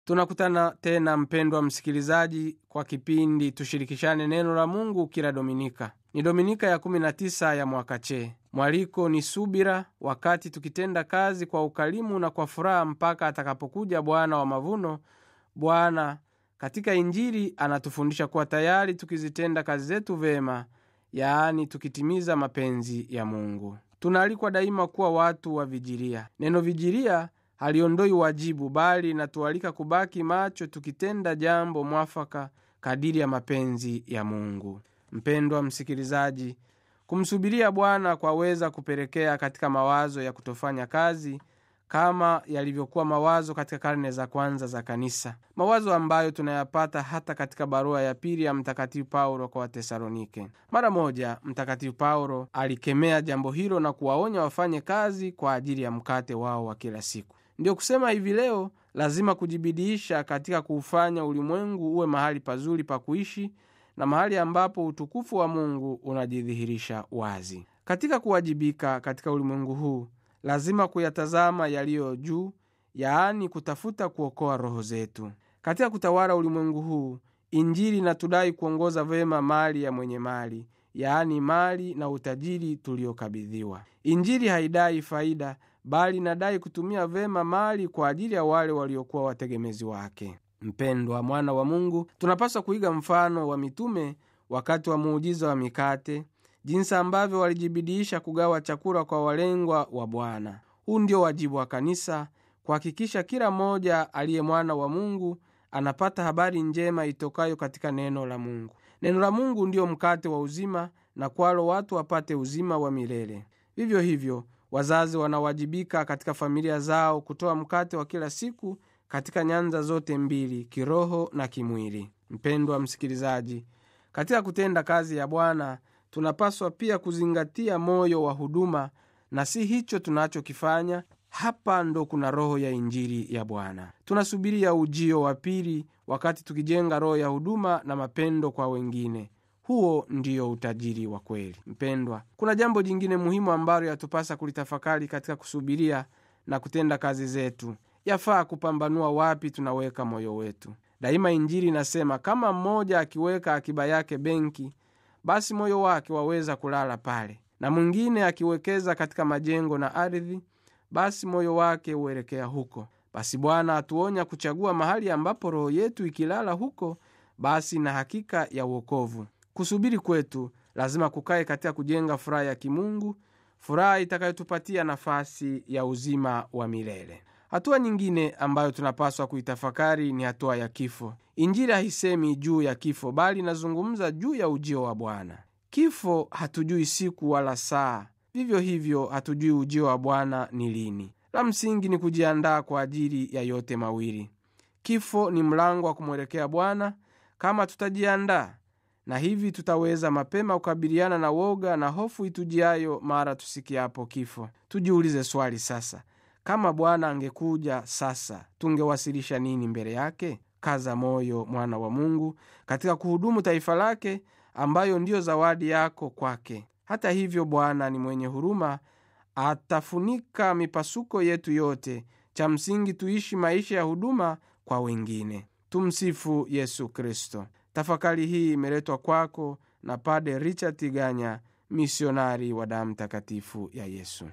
tunakutana tena mpendwa msikilizaji kwa kipindi tushirikishane neno la mungu kila dominika ni dominika ya 19 ya mwaka chee mwaliko ni subira wakati tukitenda kazi kwa ukarimu na kwa furaha mpaka atakapokuja bwana wa mavuno bwana katika injili anatufundisha kuwa tayari tukizitenda kazi zetu vema yaani tukitimiza mapenzi ya mungu tunaalikwa daima kuwa watu wa vijilia neno vijilia haliondoi wajibu bali linatualika kubaki macho tukitenda jambo mwafaka kadiri ya mapenzi ya mungu mpendwa msikilizaji kumsubiria bwana kwaweza kupelekea katika mawazo ya kutofanya kazi kama yalivyokuwa mawazo katika karne za kwanza za kanisa mawazo ambayo tunayapata hata katika barua ya pili ya mtakatifu paulo kwa watesalonike mara moja mtakatifu paulo alikemea jambo hilo na kuwaonya wafanye kazi kwa ajili ya mkate wao wa kila siku ndiyo kusema hivi leo lazima kujibidiisha katika kuufanya ulimwengu uwe mahali pazuri pa kuishi na mahali ambapo utukufu wa mungu unajidhihirisha wazi katika kuwajibika katika ulimwengu huu lazima kuyatazama yaliyo juu yaani kutafuta kuokoa roho zetu katika kutawala ulimwengu huu injili inatudai kuongoza vema mali ya mwenye mali yaani mali na utajiri tuliokabidhiwa injili haidai faida bali inadai kutumia vema mali kwa ajili ya wale waliokuwa wategemezi wake mpendwa mwana wa mungu tunapaswa kuiga mfano wa mitume wakati wa muujiza wa mikate jinsi ambavyo walijibidiisha kugawa chakula kwa walengwa wa bwana huu ndio wajibu wa kanisa kuhakikisha kila mmoja aliye mwana wa mungu anapata habari njema itokayo katika neno la mungu neno la mungu ndiyo mkate wa uzima na kwalo watu wapate uzima wa milele vivyo hivyo wazazi wanawajibika katika familia zao kutoa mkate wa kila siku katika nyanza zote mbili kiroho na kimwili mpendwa msikilizaji katika kutenda kazi ya bwana tunapaswa pia kuzingatia moyo wa huduma na si hicho tunachokifanya hapa ndo kuna roho ya injili ya bwana tunasubiria ujio wa pili wakati tukijenga roho ya huduma na mapendo kwa wengine huo ndiyo utajiri wa kweli mpendwa kuna jambo jingine muhimu ambalo yatupasa kulitafakari katika kusubiria na kutenda kazi zetu yafaa kupambanua wapi tunaweka moyo wetu daima injili inasema kama mmoja akiweka akiba yake benki basi moyo wake waweza kulala pale na mwingine akiwekeza katika majengo na ardhi basi moyo wake huelekea huko basi bwana atuonya kuchagua mahali ambapo roho yetu ikilala huko basi na hakika ya uokovu kusubiri kwetu lazima kukae katika kujenga furaha ya kimungu furaha itakayotupatia nafasi ya uzima wa milele hatua nyingine ambayo tunapaswa kuitafakari ni hatua ya kifo injili haisemi juu ya kifo bali inazungumza juu ya ujio wa bwana kifo hatujui siku wala saa vivyo hivyo hatujui ujio wa bwana ni lini la msingi ni kujiandaa kwa ajili ya yote mawili kifo ni mlango wa kumwelekea bwana kama tutajiandaa na hivi tutaweza mapema kukabiliana na woga na hofu itujiayo mara tusikiapo kifo tujiulize swali sasa kama bwana angekuja sasa tungewasilisha nini mbele yake kaza moyo mwana wa mungu katika kuhudumu taifa lake ambayo ndiyo zawadi yako kwake hata hivyo bwana ni mwenye huruma atafunika mipasuko yetu yote cha msingi tuishi maisha ya huduma kwa wengine tumsifu yesu kristo tafakari hii imeletwa kwako na pade richard tiganya misionari wa damu takatifu ya yesu